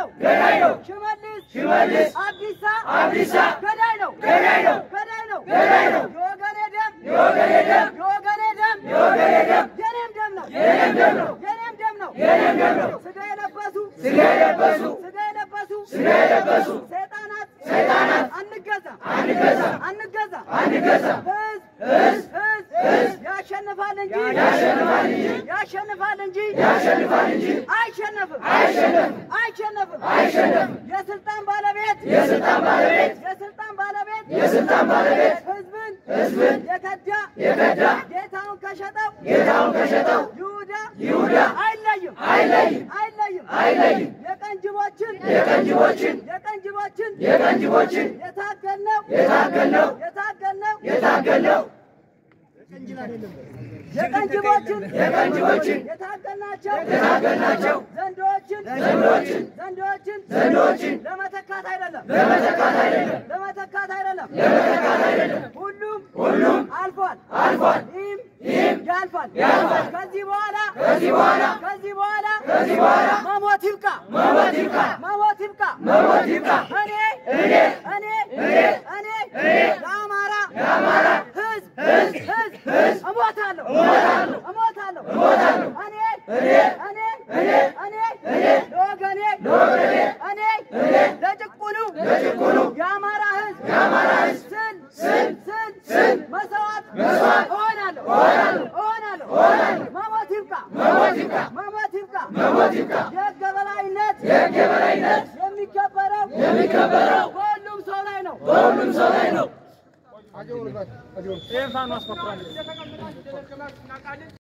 ገዳይ ነው ሽመልስ ሽመልስ አብዲሳ አብዲሳ ገዳይ ነው ገዳይ ነው ገዳይ ነው ገዳይ ነው የወገኔ ደም የወገኔ ደም የወገኔ ደም የወገኔ ደም የኔም ደም ነው የኔም ደም ነው የኔም ደም ነው የኔም ደም ነው ስጋ የለበሱ ስጋ የለበሱ ስጋ የለበሱ ስጋ የለበሱ ሰይጣናት ሰይጣናት አንገዛ አንገዛ አንገዛ አንገዛ ህዝብ ህዝብ ህዝብ ህዝብ ያሸንፋል እንጂ ያሸንፋል እንጂ ያሸንፋል እንጂ ያሸንፋል እንጂ አይሸነፍም አይሸነፍም አይሸነፍም አይሸነፍም የስልጣን ባለቤት የስልጣን ባለቤት የስልጣን ባለቤት የስልጣን ባለቤት ህዝብን ህዝብን የከዳ የከዳ ጌታውን ከሸጠው ጌታውን ከሸጠው ይሁዳ ይሁዳ አይለይም አይለይም አይለይም አይለይም የቀንጅቦችን የቀንጅቦችን የቀንጅቦችን የቀንጅቦችን የታገልነው የታገልነው የታገልነው የታገልነው የቀንጅቦችን የቀንጅቦችን የታገልናቸው የታገልናቸው ዘንዶችን ዘንዶችን ዘንዶችን ዘንዶችን ለመተካት አይደለም ለመተካት አይደለም ለመተካት አይደለም ለመተካት አይደለም ሁሉም ሁሉም አልፏል አልፏል ይህም ይህም ያልፋል ያልፋል። ከዚህ በኋላ ከዚህ በኋላ ከዚህ በኋላ ከዚህ በኋላ መሞት ይብቃ መሞት ይብቃ መሞት ይብቃ መሞት ይብቃ እኔ እኔ እኔ እኔ እኔ እኔ ለአማራ ለአማራ ህዝብ ህዝብ ህዝብ ህዝብ እሞታለሁ እሞታለሁ እሞታለሁ እሞታለሁ እኔ እኔ እኔ እኔ እኔ እኔ ለወገኔ ለወገኔ እኔ እኔ ለጭቁኑ ለጭቁኑ የአማራ ህዝብ የአማራ ህዝብ ስል ስል ስል ስል መስዋዕት መስዋዕት እሆናለሁ እሆናለሁ እሆናለሁ እሆናለሁ መሞት ይብቃ መሞት ይብቃ መሞት ይብቃ መሞት ይብቃ የህግ የበላይነት የህግ የበላይነት የሚከበረው የሚከበረው በሁሉም ሰው ላይ ነው በሁሉም ሰው ላይ ነው።